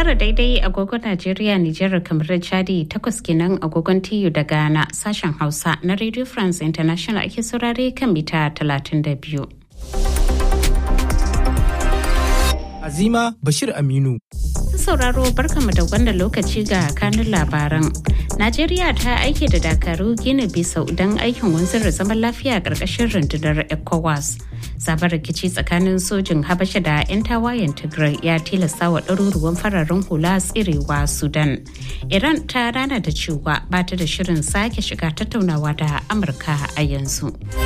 tara daidai agogon Najeriya, Nijar, kamar Chadi takwas kenan agogon TU da Ghana sashen Hausa na Radio France International ake saurare kan mita 32. Azima Bashir Aminu. sauraro barkamu da wannan lokaci ga kanun labaran. Najeriya ta aike da dakaru gina bisau don aikin wanzar da zaman lafiya a ƙarƙashin rundunar ECOWAS. Sabon rikici tsakanin sojin Habasha da 'yan tawayen Tigray ya tilasta wa ɗaruruwan fararen hula tsirewa Sudan. Iran ta rana da cewa ba ta da shirin sake shiga tattaunawa da Amurka a yanzu.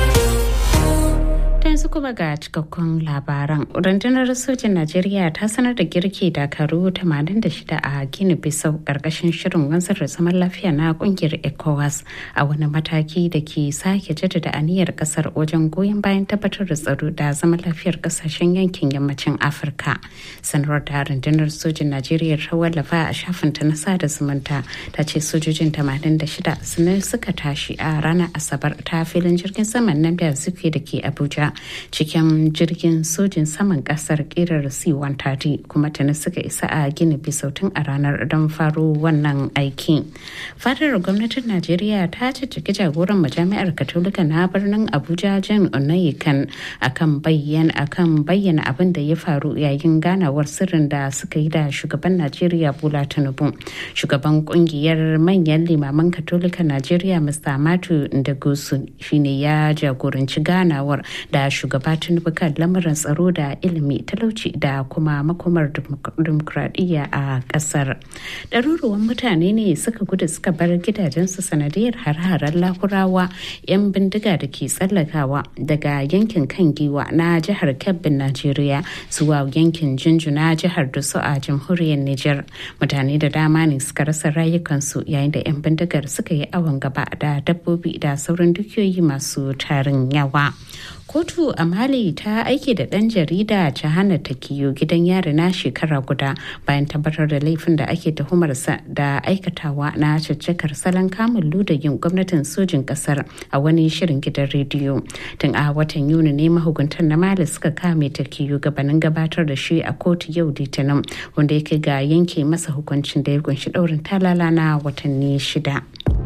yanzu kuma ga cikakkun labaran rundunar sojin najeriya ta sanar da girki dakaru 86 a gini bisau karkashin shirin wanzar da zaman lafiya na kungiyar ecowas a wani mataki da ke sake jaddada aniyar kasar wajen goyon bayan tabbatar da tsaro da zaman lafiyar kasashen yankin yammacin afirka sanarwar da rundunar sojin najeriya ta wallafa a shafinta na sada zumunta ta ce sojojin 86 sun suka tashi a ranar asabar ta filin jirgin saman nan da suke da ke abuja cikin jirgin sojin saman kasar kirar c-130 kuma tuni suka isa a gini bisautin a ranar don faro wannan aiki fadar gwamnatin najeriya ta cicciki jagoran majami'ar katolika na birnin abuja jan onayikan akan bayyana akan bayyana abin da ya faru yayin ganawar sirrin da suka yi da shugaban najeriya bola tinubu shugaban kungiyar manyan limaman katolika najeriya mr matu ndagosu shine ya jagoranci ganawar da shugaba tinubu kan lamarin tsaro da ilimi talauci da kuma makomar dimokuraɗiyya a ƙasar ɗaruruwan mutane ne suka gudu suka bar gidajensu sanadiyar har-haren lakurawa 'yan bindiga da ke tsallakawa daga yankin kan giwa na jihar kebbin najeriya zuwa yankin jinjuna jihar dusu a jamhuriyar niger mutane da dama ne suka rasa rayukansu yayin da 'yan bindigar suka yi awon gaba da dabbobi da sauran dukiyoyi masu tarin yawa kotu a mali ta aike da ɗan jarida jahana takiyo gidan yari na shekara guda bayan tabbatar da laifin da ake tuhumarsa da aikatawa na caccakar salon kamun ludayin gwamnatin sojin kasar a wani shirin gidan rediyo tun a watan yuni ne mahukuntan na mali suka kame takiyo gabanin gabatar da shi a kotu yau litinin wanda ya kai ga yanke masa hukuncin da ya kunshi ɗaurin talala na watanni shida.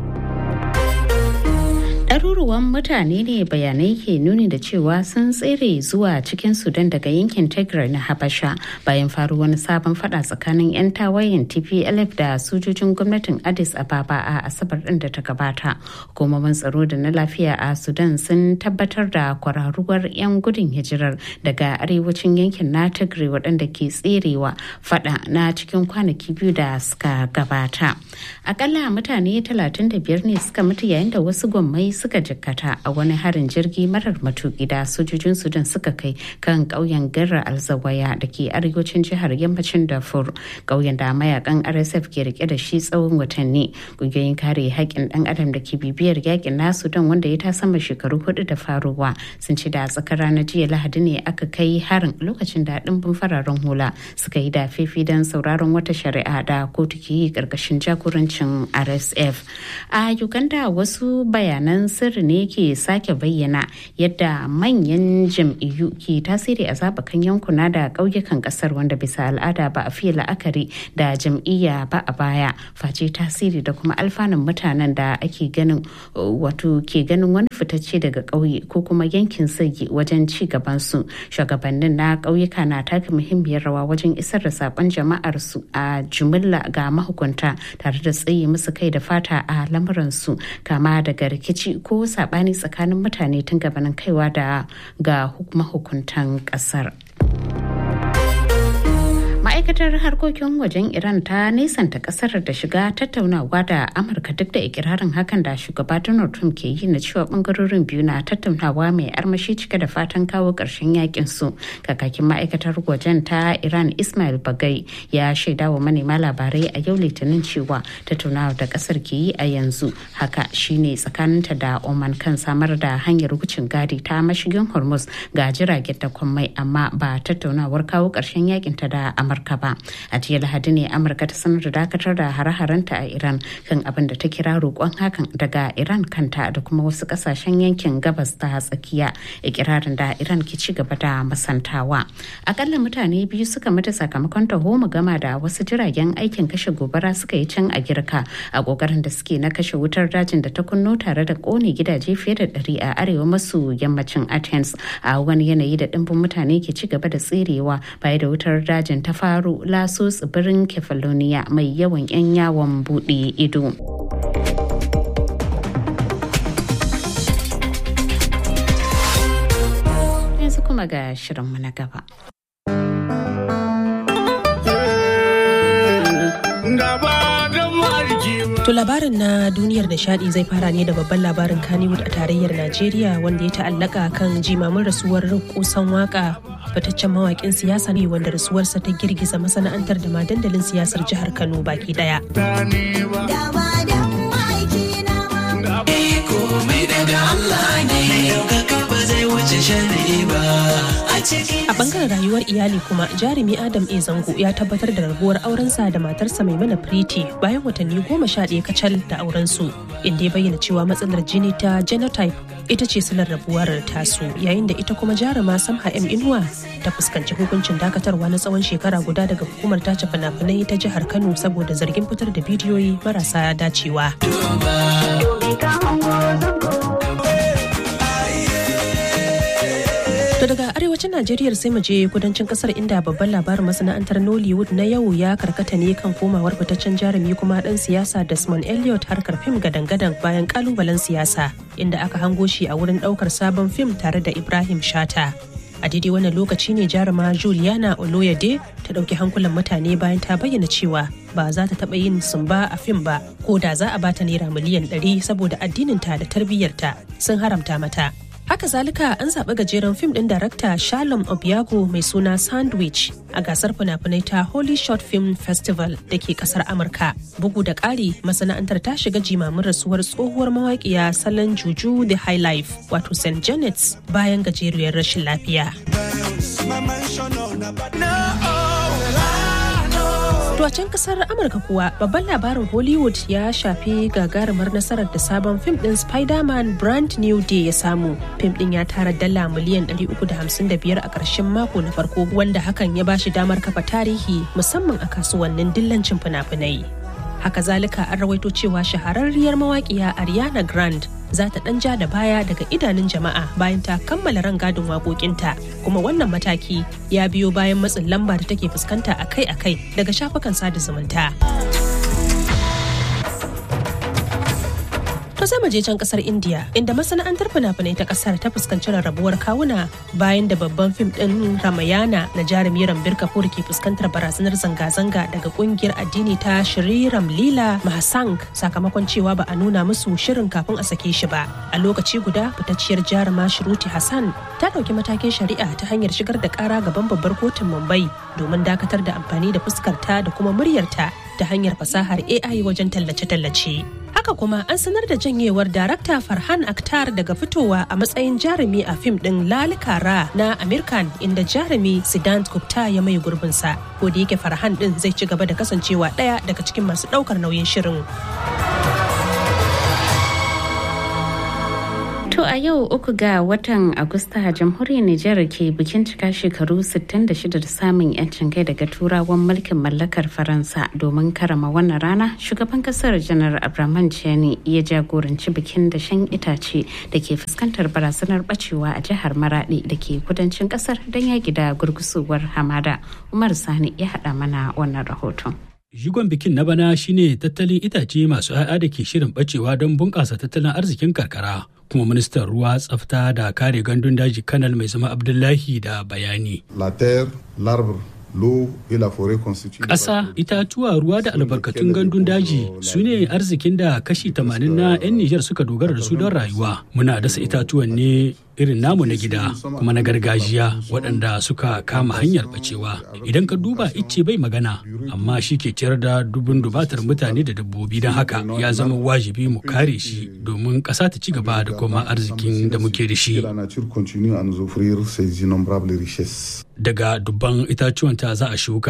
ɗaruruwan mutane ne bayanai ke nuni da cewa sun tsere zuwa cikin sudan daga yankin tigray na habasha bayan faru wani sabon fada tsakanin 'yan tawayen tplf da sojojin gwamnatin addis ababa a asabar ɗin da ta gabata hukumomin tsaro da na lafiya a sudan sun tabbatar da kwararuwar 'yan gudun hijirar daga arewacin yankin na tigray waɗanda ke tserewa fada na cikin kwanaki biyu da suka gabata akalla mutane 35 ne suka mutu yayin da wasu gwammai suka jikkata a wani harin jirgi marar matuki da sojojin sudan suka kai kan ƙauyen garra alzawaya da ke arewacin jihar yammacin darfur ƙauyen da mayakan rsf ke rike da shi tsawon watanni ƙungiyoyin kare haƙƙin ɗan adam da ke bibiyar yakin na sudan wanda ya ta sama shekaru hudu da faruwa sun ci da tsakar ranar jiya lahadi ne aka kai harin lokacin da ɗimbin fararen hula suka yi da fifi don sauraron wata shari'a da kotu ke yi ƙarƙashin jagorancin rsf a uganda wasu bayanan sirri ne ke sake bayyana yadda manyan jam'iyyu ke tasiri a zaɓukan yankuna da ƙauyukan ƙasar wanda bisa al'ada ba a fiye la'akari da jam'iyya ba a baya face tasiri da kuma alfanun mutanen da ake ganin wato ke ganin wani fitacce daga ƙauye ko kuma yankin sagi wajen ci gaban su shugabannin na ƙauyuka na taka muhimmiyar rawa wajen isar da saƙon jama'ar su a jumilla ga mahukunta tare da tsaye musu kai da fata a lamuran su kama daga rikici ko sabani tsakanin mutane tun gabanin kaiwa da ga mahukuntan kasar. ma'aikatar harkokin wajen iran ta nesanta kasar da shiga tattaunawa da amurka duk da ikirarin hakan da shugaba donald trump ke yi na cewa bangarorin biyu na tattaunawa mai armashi cike da fatan kawo ƙarshen yakin su kakakin ma'aikatar wajen ta iran ismail bagai ya shaida wa manema labarai a yau litinin cewa tattaunawa da kasar ke yi a yanzu haka shine tsakaninta da oman kan samar da hanyar wucin gadi ta mashigin hormuz ga jiragen da mai amma ba tattaunawar kawo ƙarshen yakin ta da amurka gaba a jiya lahadi ne amurka ta sanar da dakatar da hare-harenta a iran kan abin da ta kira roƙon hakan daga iran kanta da kuma wasu ƙasashen yankin gabas ta tsakiya ikirarin da iran ke ci gaba da masantawa akalla mutane biyu suka mutu sakamakon taho gama da wasu jiragen aikin kashe gobara suka yi can a girka a kokarin da suke na kashe wutar dajin da ta kunno tare da kone gidaje fiye da ɗari a arewa maso yammacin athens a wani yanayi da ɗimbin mutane ke ci gaba da tserewa baya da wutar dajin ta faru laso tsibirin kefalonia mai yawan 'yan yawon buɗe ido. yanzu kuma ga shirinmu na gaba. To labarin na duniyar nishadi zai fara ne da babban labarin Kannywood a tarayyar Najeriya wanda ya ta'allaka kan jimamin rasuwar kusan waka fitaccen mawakin siyasa ne wanda rasuwarsa ta girgiza masana'antar da ma dandalin siyasar jihar Kano baki daya. A bangaren rayuwar iyali kuma jarumi Adam A. Zango ya tabbatar da rabuwar aurensa da matarsa mai mana Priti bayan watanni goma sha ɗaya kacal da aurensu inda ya bayyana cewa matsalar jini ta genotype ita ce silar rabuwar tasu yayin da ita kuma jaruma Samha M. Inuwa ta fuskanci hukuncin dakatarwa na tsawon shekara guda daga hukumar tace fina-finai ta jihar Kano saboda zargin fitar da bidiyoyi marasa dacewa. To daga arewacin Najeriya sai mu je kudancin kasar inda babban labarin masana'antar Nollywood na yau ya karkata ne kan komawar fitaccen jarumi kuma dan siyasa Desmond Elliot harkar fim gadan-gadan bayan kalubalen siyasa inda aka hango shi a wurin daukar sabon fim tare da Ibrahim Shata. A daidai wannan lokaci ne jaruma Juliana Oloyede ta ɗauki hankulan mutane bayan ta bayyana cewa ba za ta taɓa yin sumba a fim ba ko da za a bata naira miliyan 100 saboda addininta da tarbiyyarta sun haramta mata. Haka zalika an zaɓi gajeren fim ɗin darakta Shalom Obiago mai suna Sandwich a gasar fina-finai ta Holy Short Film Festival da ke ƙasar Amurka. Bugu da ƙari masana'antar ta shiga jimamin rasuwar tsohuwar mawaƙiya salon juju The High Life wato St. Janet's bayan gajeriyar rashin lafiya. To a can kasar Amurka kuwa babban labarin Hollywood ya shafi gagarumar nasarar da sabon fim din Spider-Man Brand New Day ya samu. Fim din ya tara dala miliyan 355 a ƙarshen mako na farko wanda hakan ya bashi damar kafa tarihi musamman a kasuwannin dillancin fina-finai. Haka zalika an rawaito cewa shahararriyar mawaƙiya Ariana Grande za ta ɗan ja da baya daga idanun jama'a bayan ta kammala rangadin waƙoƙinta kuma wannan mataki ya biyo bayan matsin lamba da take fuskanta akai-akai daga shafukan sada zumunta. To sai je can kasar India inda masana'antar fina-finai ta kasar ta fuskanci rarrabuwar kawuna bayan da babban fim din Ramayana na jarumi Rambir Kapoor ke fuskantar barazanar zanga-zanga daga kungiyar addini ta Shri Ram Lila Mahasang sakamakon cewa ba a nuna musu shirin kafin a sake shi ba. A lokaci guda fitacciyar jaruma Shruti Hassan ta ɗauki matakin shari'a ta hanyar shigar da ƙara gaban babbar kotun Mumbai domin dakatar da amfani da fuskarta da kuma muryarta ta hanyar fasahar AI wajen tallace-tallace. Haka kuma an sanar da janyewar darakta Farhan Akhtar daga fitowa a matsayin jarumi a fim ɗin Lalikara na American inda jarumi Siddhant Gupta ya mai gurbinsa. Ko da yake Farhan ɗin zai ci gaba da kasancewa ɗaya daga cikin masu ɗaukar nauyin shirin. To a yau uku ga watan Agusta jamhuriyar Nijar ke bikin cika shekaru 66 da samun 'yancin kai daga turawan mulkin mallakar Faransa domin karama wannan rana shugaban kasar janar Abraman Chiani ya jagoranci bikin dashen itace da ke fuskantar barazanar bacewa a jihar Maradi da ke kudancin kasar don yaki da gurgusuwar hamada. Umar Sani ya haɗa mana wannan rahoton. Jigon bikin na bana shine tattalin itace masu 'ya'ya da ke shirin bacewa don bunƙasa tattalin arzikin karkara. kuma ministan ruwa tsafta da kare gandun daji kanal mai zama abdullahi da bayani la terre l'arbre l'eau et la forêt constituent ƙasa itatuwa ruwa da albarkatun gandun daji su ne arzikin da kashi 80 na 'yan nijar suka dogara da su don rayuwa muna dasa itatuwan ne irin namu na gida kuma na gargajiya waɗanda suka kama hanyar bacewa idan ka duba icce bai magana amma shi ke ciyar da dubun dubatar mutane da dabbobi don haka ya zama wajibi mu kare shi domin ƙasa ta ci gaba da kuma arzikin da muke da shi daga dubban itacuwan ta za a shuka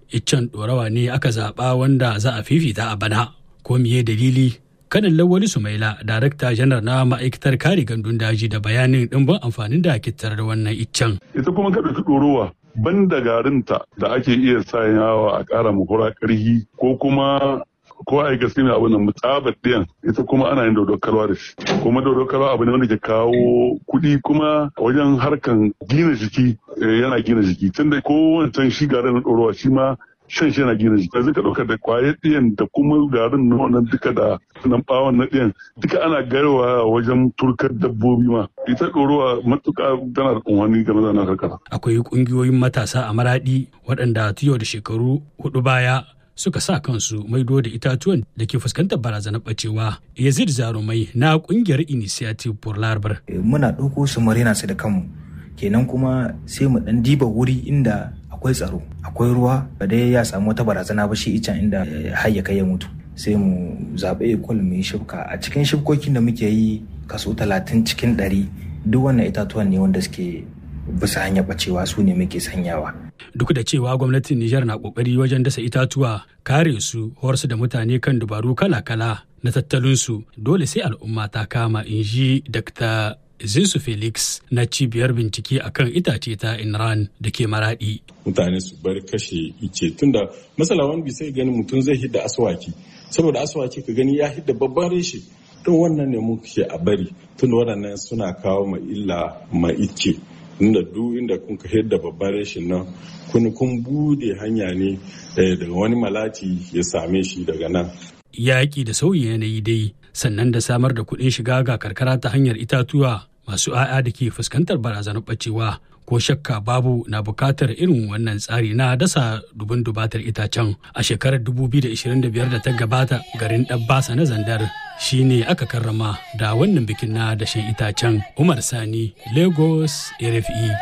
iccen ɗorawa ne aka zaɓa wanda za a fifita a bana ko miye dalili kanin lawali sumaila darakta janar na ma'aikatar kare gandun daji da bayanin ɗimbin amfanin da ake tarar wannan iccen ita kuma ka ɗauki ɗorowa ban da garinta da ake iya sayawa a ƙara mahura ƙarhi ko kuma ko a yi gaske mai abin nan tsabar ɗiyan ita kuma ana yin dodon kalwa da shi kuma dodon kalwa abu ne wanda ke kawo kuɗi kuma wajen harkan gina jiki yana gina jiki tunda ko wancan shi garin na ɗorowa shi ma shan shi yana gina jiki yanzu ka ɗauka da kwayar ɗiyan da kuma garin na wannan duka da nan ɓawon na ɗiyan duka ana garwa wajen turkar dabbobi ma ita ɗorowa matuƙa tana da unwani game da na karkara. akwai ƙungiyoyin matasa a maraɗi waɗanda tiyo da shekaru hudu baya suka sa kansu maido da itatuwan da ke fuskantar barazanar bacewa yazid zarumai na kungiyar initiative for larbar muna ɗauko su marina su da kanmu kenan kuma sai mu ɗan diba wuri inda akwai tsaro akwai ruwa ba dai ya samu wata barazana ba shi icen inda har ya kai ya mutu sai mu zaɓe ekol mu yi shibka a cikin shibkokin da muke yi kaso talatin cikin ɗari duk wannan itatuwan ne wanda suke bisa hanyar bacewa su ne muke sanyawa duk da cewa gwamnatin Nijar na kokari wajen dasa itatuwa kare su horsu da mutane kan dubaru kala-kala na tattalinsu dole sai al'umma ta kama in ji Dr. Zinsu Felix na cibiyar bincike akan itace ta Inran da ke maradi. Mutane su bar kashe ice tunda masala wani bisa gani mutum zai hidda aswaki saboda aswaki ka gani ya hidda babban reshe to wannan ne muke a bari tunda waɗannan suna kawo ma illa ma ice inda duk inda kun ka da babban rashin nan kun kun bude hanya ne daga wani malati ya same shi daga nan. Yaƙi da sauyi yanayi dai sannan da samar da kuɗin shiga ga karkara ta hanyar itatuwa masu 'ya'ya da ke fuskantar barazanar ɓacewa ko shakka babu na bukatar irin wannan tsari na dasa dubin dubatar itacen a shekarar 2025 da ta gabata garin ɗabbasa na zandar shine aka karrama da wannan bikin na dashen itacen umar sani lagos rfe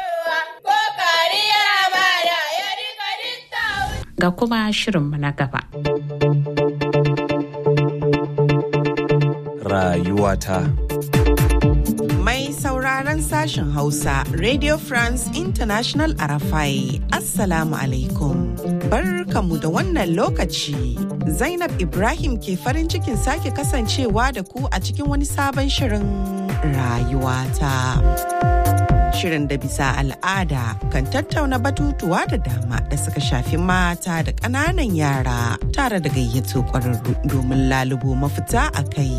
ga kuma shirinmu na gaba rayuwata Mai sauraron sashen Hausa, Radio France International Arafai, Assalamu alaikum. Barkamu da wannan lokaci. Zainab Ibrahim ke farin cikin sake kasancewa da ku a cikin wani sabon shirin rayuwata. Shirin da bisa al'ada kan tattauna batutuwa da dama da suka shafi mata da ƙananan yara tare da gayyato ƙwararru domin lalubo mafita a kai.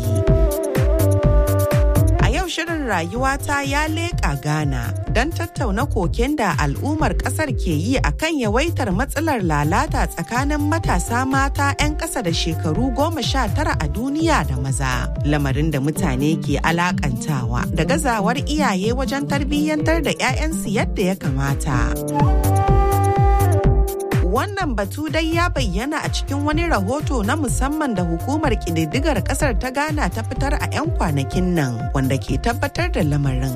shirin rayuwata ya leƙa Ghana don tattauna koken da al'ummar ƙasar ke yi a kan yawaitar matsalar lalata tsakanin matasa mata 'yan ƙasa da shekaru goma sha tara a duniya da maza. Lamarin da mutane ke alakantawa da gazawar iyaye wajen tarbiyyantar da 'ya'yansu yadda ya kamata. wannan batu dai ya bayyana a cikin wani rahoto na musamman da hukumar ƙididdigar ƙasar ta ghana ta fitar a 'yan kwanakin nan wanda ke tabbatar da lamarin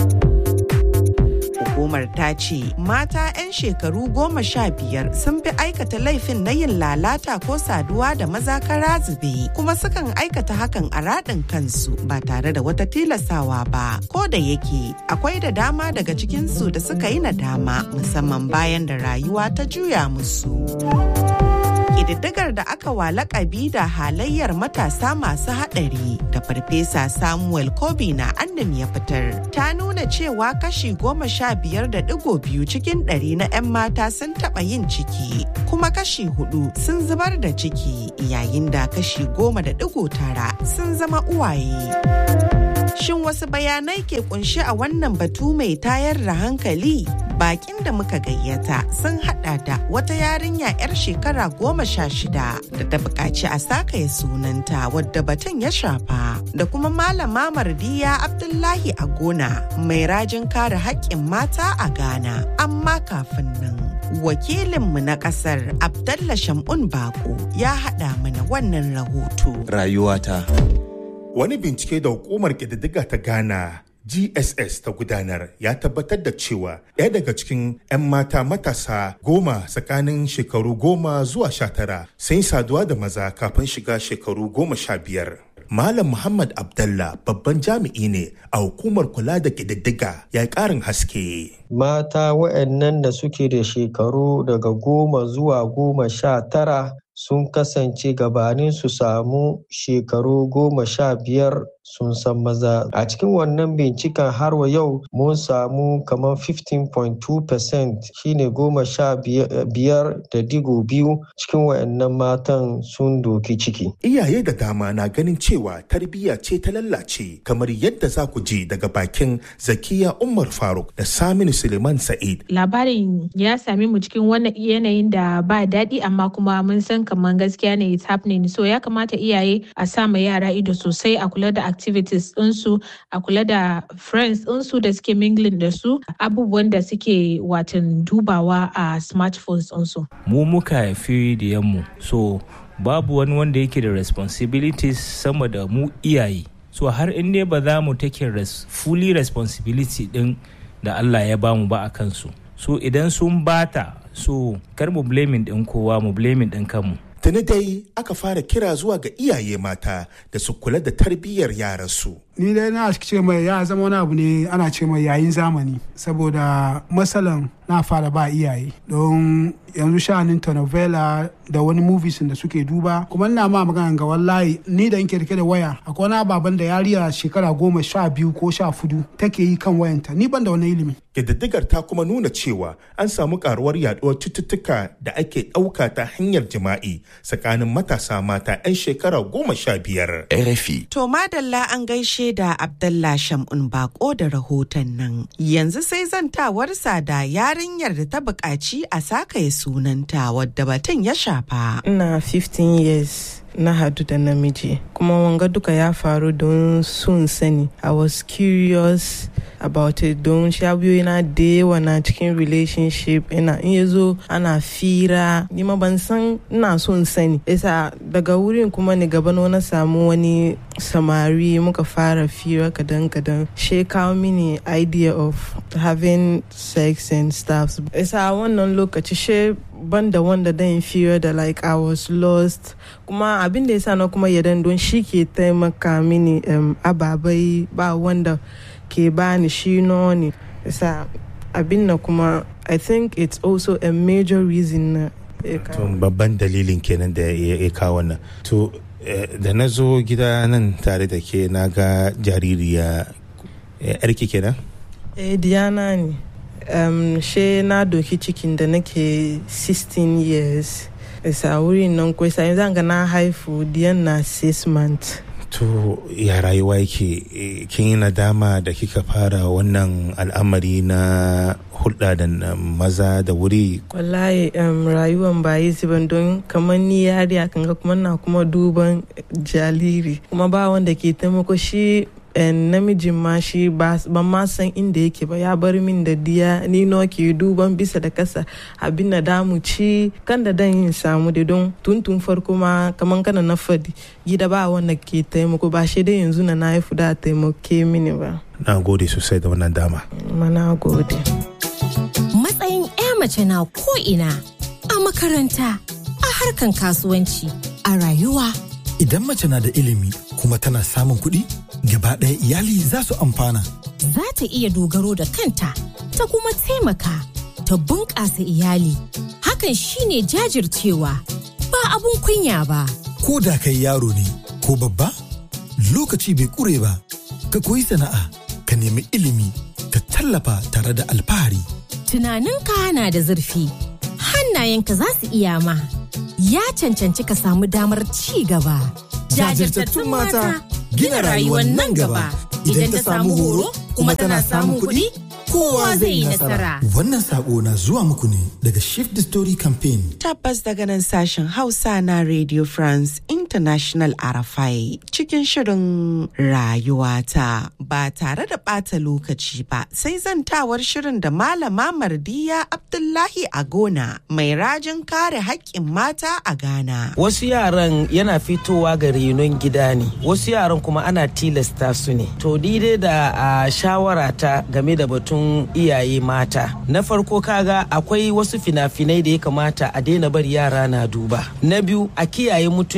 hukumar ta ce mata 'yan shekaru goma sha biyar sun fi aikata laifin na yin lalata ko saduwa da maza kara zube kuma sukan aikata hakan a raɗin kansu ba tare da wata tilasawa ba ko da yake akwai da dama daga cikinsu da suka yi nadama musamman bayan da rayuwa ta juya musu. ƙididdigar da aka wa lakabi da halayyar matasa masu haɗari da farfesa samuel kobi na annam ya fitar ta nuna cewa kashi goma sha biyar da digo biyu cikin ɗari na 'yan mata sun taɓa yin ciki kuma kashi hudu sun zubar da ciki yayin da kashi goma da digo tara sun zama uwaye. Shin wasu bayanai ke kunshi a wannan batu mai tayar da hankali? Bakin da muka gayyata sun hada da wata yarinya 'yar shekara goma sha shida da ta buƙaci a sakaya sunanta wadda batun ya shafa da kuma malama mardiya Abdullahi a gona mai rajin kare haƙƙin mata a Ghana. Amma kafin nan. Wakilinmu na ƙasar Abdallah Shamun Bako ya haɗa mana wannan rahoto. Rayuwata. Wani bincike da hukumar ƙididdiga ta Ghana GSS ta gudanar ya tabbatar da cewa ɗaya daga cikin 'yan mata matasa goma tsakanin shekaru goma zuwa sha tara sun yi saduwa da maza kafin shiga shekaru goma sha biyar. Malam Muhammad Abdallah babban jami'i ne a hukumar kula da ƙididdiga ya ƙarin haske. Mata waɗannan da suke da shekaru daga goma zuwa goma sha tara sun kasance gabanin su samu shekaru goma sha biyar sun san maza a cikin wannan binciken har wa yau mun samu kamar 15.2% shine goma sha biyar da digo biyu cikin wayannan matan sun doki ciki iyaye da dama na ganin cewa tarbiyya ce ta lallace kamar yadda za ku ji daga bakin zakiya umar faruk da saminu suleiman sa'id labarin ya sami mu cikin wannan yanayin da ba daɗi amma kuma mun san kamar gaskiya ne it's happening so ya kamata iyaye a sa ma yara ido sosai a kula da activities ɗinsu a kula da friends ɗinsu da suke mingling da su abubuwan da suke watan dubawa a smartphones ɗinsu. mu muka haifi diyanmu so babu wani wanda yake da responsibilities sama da mu iyaye so har in dai ba za mu take res, fully responsibility din da Allah ya bamu ba a kansu so idan sun bata so kar mu blaming din kowa mu blaming din kanmu Tuni dai aka fara kira zuwa ga iyaye mata da su kula da tarbiyyar yaransu. Ni dai na ce mai ya zama wani abu ne ana ce mai yayin zamani saboda matsalan na fara ba iyaye don yanzu sha'anin telenovela da wani movies da suke duba kuma ina ma magana ga wallahi ni da nke rike da waya akwai wani ababen da yariya shekara goma sha biyu ko sha fudu take yi kan wayanta ni ban da wani ilimi. Ƙididdigar ta kuma nuna cewa an samu karuwar yaduwar cututtuka da ake ɗauka ta hanyar jima'i tsakanin matasa mata 'yan shekara goma sha biyar. RFI. To madalla an gaishe da Abdallah Shamun Bako da rahoton nan. Yanzu sai zantawarsa da yarinyar da ta buƙaci a sakaye sunanta wadda batun ya shafa. Ina 15 years. na hadu da namiji kuma wanga duka ya faru don sun sani i was curious about it don shabiyoyi na da yawa na cikin relationship ina in ya zo ana fira ni ma ban san ina son sani isa daga wurin kuma ni gaba na samu wani samari muka fara fira kadan kadan she kawo mini idea of having sex and stuff isa wannan lokaci she banda wanda dan fira da like I was lost kuma abin da yasa na kuma yadan don shi ke taimaka mini um, ababai ba wanda ke bani shi ne yasa abin na kuma I think it's also a major reason na babban dalilin kenan da ya kawo wannan to da na zo gida nan tare da ke na ga jaririya yarki kenan eh diana ne um, she na doki cikin da nake 16 years isa wurin nan ko isa yanzu ga na haifu diyan na 6 months to ya rayuwa yake kin yi nadama da kika fara wannan al'amari na hulɗa da maza da wuri wallahi um, rayuwan ba yi ban don kamar ni yariya kan ga kuma na kuma duban jariri kuma ba wanda ke taimako shi namijin ma shi ban ma san inda yake ba ya bar min da diya ni no ke duban bisa da kasa abin da damu ci kan da dan yin samu da don tuntun farko ma kaman kana na fadi gida ba wanda ke taimako ba shi dai yanzu na na haifu da taimake mini ba na gode sosai da wannan dama ma na gode matsayin 'ya mace na ko ina a makaranta a harkan kasuwanci a rayuwa idan mace na da ilimi kuma tana samun kuɗi gaba ɗaya iyali za su amfana. Za ta iya dogaro da kanta ta kuma taimaka ta bunƙasa iyali. Hakan shine jajircewa ba abun kunya ba. Ko da kai yaro ne ko babba lokaci bai ƙure ba ka koyi sana'a ka nemi ilimi ka tallafa tare da alfahari. Tunaninka na da zurfi hannayenka za su iya ma ya cancanci ka samu damar ci gaba. Jajirtattun mata gina rayuwar nan gaba idan ta samu horo kuma tana samun kuɗi kowa zai yi nasara. Wannan sako na zuwa muku ne daga Shift the Story Campaign. Tabbas daga nan sashen Hausa na Radio France International Arafai cikin shirin rayuwata ba tare da ɓata lokaci ba sai zantawar shirin da Malama Mardiya Abdullahi Agona mai rajin kare haƙƙin mata a Ghana. Wasu yaran yana fitowa ga renon gida ne, wasu yaran kuma ana tilasta su ne. To daidai da a shawara ta game da batun iyaye mata. Na farko kaga akwai wasu fina-finai da ya kamata a daina bari yara na duba. Na biyu a kiyaye mutuncin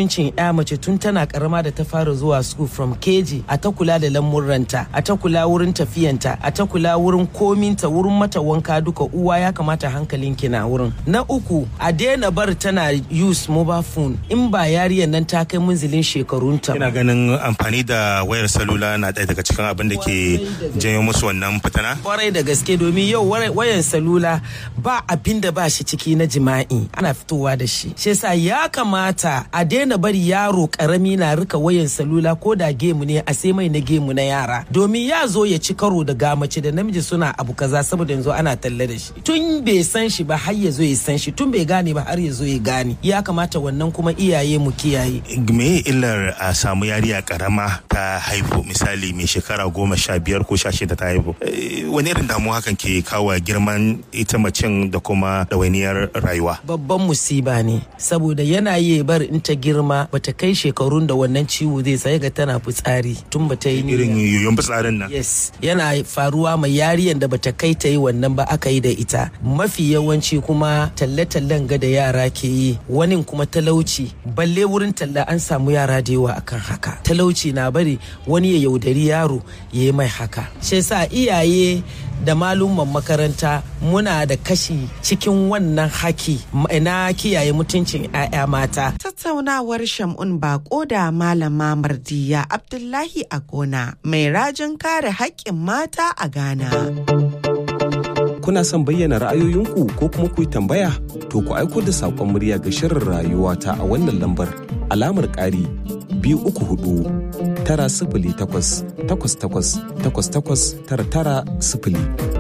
ya mace tun tana karama da ta fara zuwa school from keji a ta kula da lamurranta a ta kula wurin tafiyanta a ta kula wurin kominta wurin mata wanka duka uwa ya kamata hankalin ki na wurin na uku a daina bar tana use mobile phone in ba yariyar nan ta kai munzilin shekarunta ina ganin amfani da wayar salula na ɗaya daga cikin abin da ke janyo musu wannan fitana kwarai da gaske domin yau wayan salula ba abin da ba shi ciki na jima'i ana fitowa da shi shi yasa ya kamata a daina bari yaro karami na rika wayan salula ko da gemu ne a sai mai na gemu na yara domin ya zo ya ci karo da gamace da namiji suna abu kaza saboda yanzu ana talle da shi tun bai san shi ba har ya zo ya san shi tun bai gane ba har ya zo ya gane ya kamata wannan kuma iyaye mu kiyaye me illar a samu yariya karama ta haihu misali mai shekara goma sha biyar ko sha shida ta haihu wani irin damuwa hakan ke kawo girman ita macen da kuma ɗawainiyar rayuwa babban musiba ne saboda yana yi bar in ta girma bata kai shekarun da wannan ciwo zai sai ga tana fitsari tun bata yi irin yoyon fitsarin nan yes yana faruwa mai yariyan da bata kai ta yi wannan ba aka yi da ita mafi yawanci kuma talle-tallen ga da yara ke yi wani kuma talauci balle wurin talla an samu yara da yawa akan haka talauci na bari wani ya yaudari yaro ya yi mai haka shi yasa iyaye da malumman makaranta muna da kashi cikin wannan haki na kiyaye mutuncin 'ya'ya mata. Tattaunawar Shamun Bako da Malama Mardiya Abdullahi a gona mai rajin kare haƙƙin mata a Ghana. Kuna son bayyana ra'ayoyinku ko kuma ku yi tambaya? To ku aiko da saƙon murya ga shirin rayuwa ta a wannan lambar alamar ƙari biyu uku hudu tara sifili takwas takwas takwas takwas takwas tara tara sifili.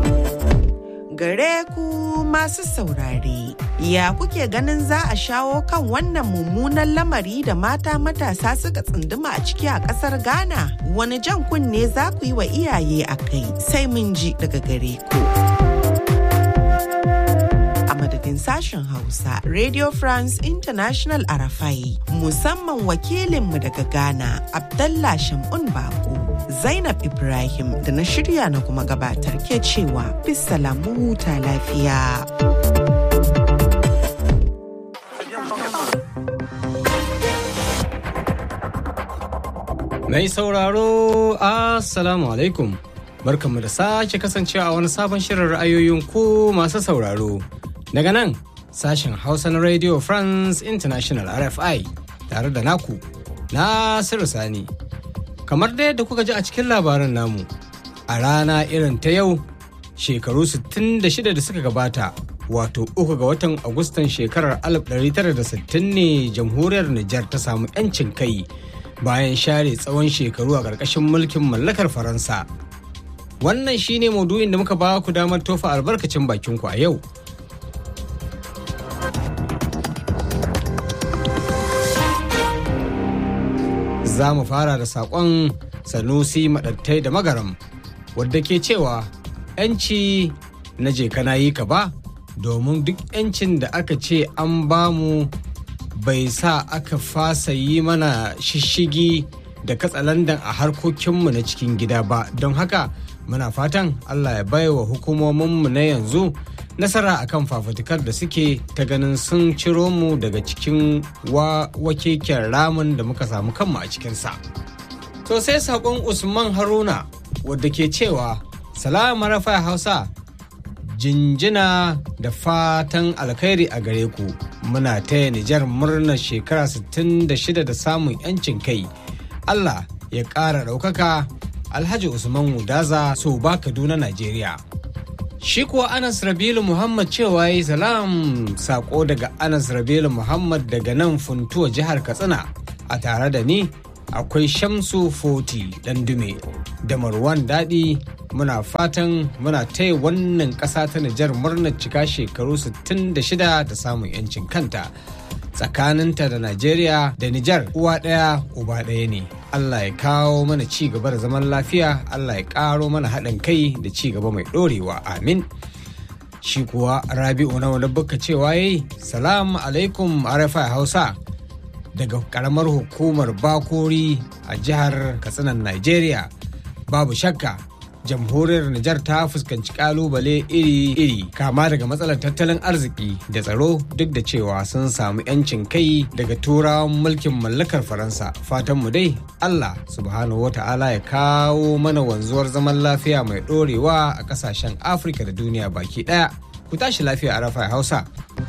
Gare ku masu saurare, ya kuke ganin za a shawo kan wannan mummunan lamari da mata matasa suka tsunduma a ciki a ƙasar Ghana? Wani jan kunne za ku yi wa iyaye a kai sai mun ji daga gare ku. madadin sashen Hausa Radio France International Arafai musamman wakilinmu daga Ghana Abdallah Shamun Bako Zainab Ibrahim da na shirya na kuma gabatar ke cewa bisalamu huta lafiya. Mai sauraro Assalamu alaikum. Barkanmu da sake kasancewa a wani sabon shirin ra'ayoyin ku masu sauraro. Daga nan sashen Hausa na Radio France International RFI tare da naku Nasiru Sani. Kamar da yadda kuka ji a cikin labaran namu, a rana irin ta yau shekaru 66 da suka gabata wato uku ga watan Agustan shekarar 1960 ne jamhuriyar Nijar ta samu 'yancin kai bayan share tsawon shekaru a ƙarƙashin mulkin mallakar Faransa. Wannan shine maudu'in da muka ba ku damar tofa albarkacin bakinku a yau. za mu fara da saƙon sanusi maɗattai da magaram wadda ke cewa 'yanci na je kana yi ka ba domin duk 'yancin da aka ce an bamu bai sa aka fasa yi mana shishigi da katsalandan a harkokinmu na cikin gida ba don haka muna fatan allah ya baiwa hukumominmu na yanzu nasara akan fafutukar da suke ta ganin sun ciro mu daga cikin wakeken ramin da muka samu kanmu a cikinsa. To sai saƙon Usman Haruna wadda ke cewa salama rafa hausa jinjina da fatan alkhairi a gare ku muna taya Nijar murnar shekara 66 da samun 'yancin kai. Allah ya ƙara ɗaukaka Alhaji Usman Wudaza so ba Kaduna Najeriya. Shi kuwa Anas Rabilu Muhammad cewa yi salam sako daga Anas Rabilu Muhammad daga nan funtuwa jihar Katsina a tare da ni akwai Shamsu Foti Dandume da Marwan Daɗi muna fatan muna taya wannan ƙasa ta Nijar murnar cika shekaru 66 da samun 'yancin kanta. tsakaninta da Najeriya da Nijar uwa ɗaya uba ɗaya ne. Allah ya kawo mana ci gaba da zaman lafiya, Allah ya ƙaro mana haɗin kai da ci gaba mai ɗorewa. Amin. Shi kuwa Rabi'u na wani buka cewa yayi Salamu alaikum Arafa Hausa daga ƙaramar hukumar Bakori a jihar Katsinan Najeriya. Babu shakka jamhuriyar Nijar ta fuskanci kalubale iri-iri kama daga matsalar tattalin arziki da tsaro duk da cewa sun samu 'yancin kai daga turawan mulkin mallakar Faransa. Fatanmu dai Allah subhanahu wa ta'ala ya kawo mana wanzuwar zaman lafiya mai ɗorewa a ƙasashen Afirka da duniya baki ɗaya. Ku tashi lafiya a rafa Hausa.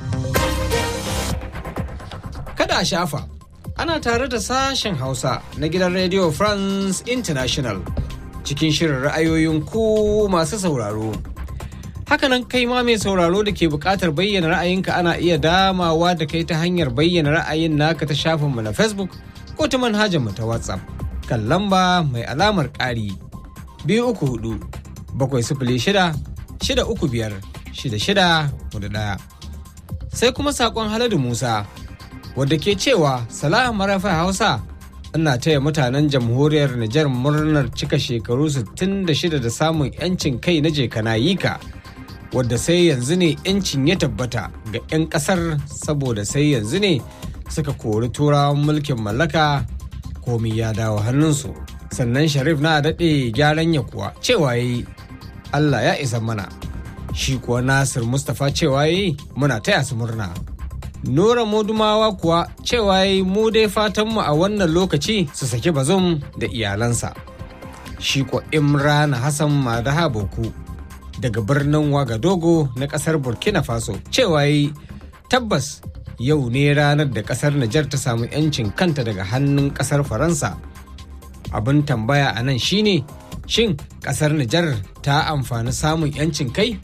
Kada a shafa, ana tare da sashen Hausa na gidan Radio France International. cikin shirin ra'ayoyin ku masu sauraro. Hakanan kai ma mai sauraro da ke buƙatar bayyana ra'ayinka ana iya damawa da kai ta hanyar bayyana ra'ayin naka ta shafinmu na Facebook ko ta manhajarmu ta WhatsApp kan lamba mai alamar ƙari biyu uku hudu bakwai sifili shida shida uku biyar shida shida hudu ɗaya. Sai kuma saƙon Haladu Musa wadda ke cewa Salam Marafa Hausa ina taya mutanen jamhuriyar Nijar murnar cika shekaru 66 da samun 'yancin kai na jekanayika wadda sai yanzu ne 'yancin ya tabbata ga 'yan kasar saboda sai yanzu ne suka kori turawan mulkin mallaka komi ya dawo hannunsu sannan sharif na daɗe gyaran ya kuwa cewa yi allah ya isa mana shi kuwa nasir mustapha cewa yi muna taya su murna Nura Modumawa kuwa cewa yi mu dai fatanmu a wannan lokaci su saki bazum da iyalansa. Shi ko Imran Hassan Madaha Boku daga birnin Wagadogo na kasar Burkina Faso cewa yi tabbas yau ne ranar da kasar Nijar ta samu 'yancin kanta daga hannun kasar Faransa. Abin tambaya a nan shine shin kasar Nijar ta amfani samun 'yancin kai?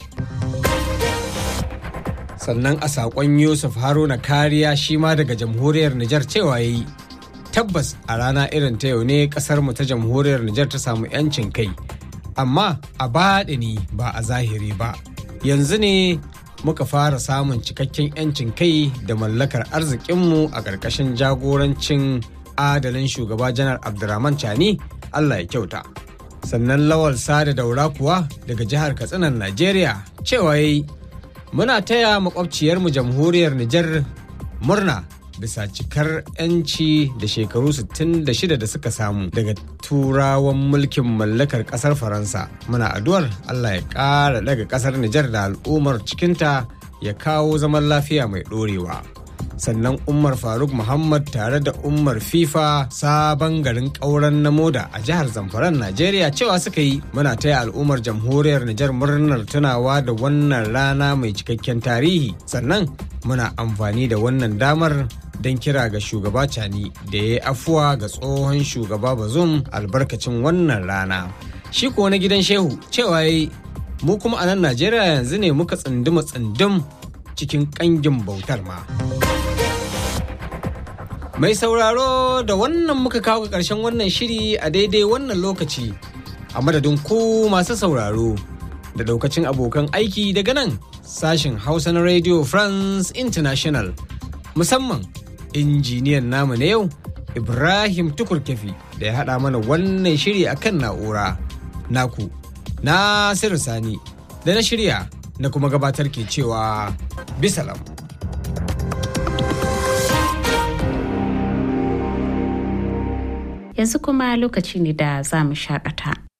sannan a saƙon yusuf haruna kariya shi ma daga jamhuriyar nijar cewa ya yi tabbas a rana irin ta yau ne ƙasarmu ta jamhuriyar nijar ta samu 'yancin kai amma a baɗini ba a zahiri ba yanzu ne muka fara samun cikakken 'yancin kai da mallakar arzikinmu a ƙarƙashin jagorancin adalin shugaba janar abdurrahman chani allah ya kyauta sannan lawal sada daura kuwa daga jihar katsinan najeriya cewa ya yi muna taya makwabciyarmu jamhuriyar Nijar murna bisa cikar 'yanci da shekaru 66 da suka samu daga turawan mulkin mallakar kasar faransa muna addu'ar allah ya ƙara daga kasar Nijar da al'ummar cikinta ya kawo zaman lafiya mai ɗorewa sannan umar faruk muhammad tare da umar fifa sabon garin ƙauren na moda a jihar zamfaran najeriya cewa suka yi muna taya al'ummar jamhuriyar nijar murnar tunawa da wannan rana mai cikakken tarihi sannan muna amfani da wannan damar don kira ga shugaba cani da ya yi afuwa ga tsohon shugaba bazum albarkacin wannan rana shi ko na gidan shehu cewa yi mu kuma a nan najeriya yanzu ne muka tsunduma tsundum cikin kangin bautar ma. Mai sauraro da wannan muka kawo ga ƙarshen wannan shiri a daidai wannan lokaci a madadin ku masu sauraro da daukacin abokan aiki daga nan sashen Hausa na Radio France International musamman injiniyan namu na yau Ibrahim Tukurkefi da ya haɗa mana wannan shiri a kan na'ura naku Nasiru Sani da na shirya na kuma gabatar ke cewa bisalam. yanzu kuma lokaci ne da za mu shakata.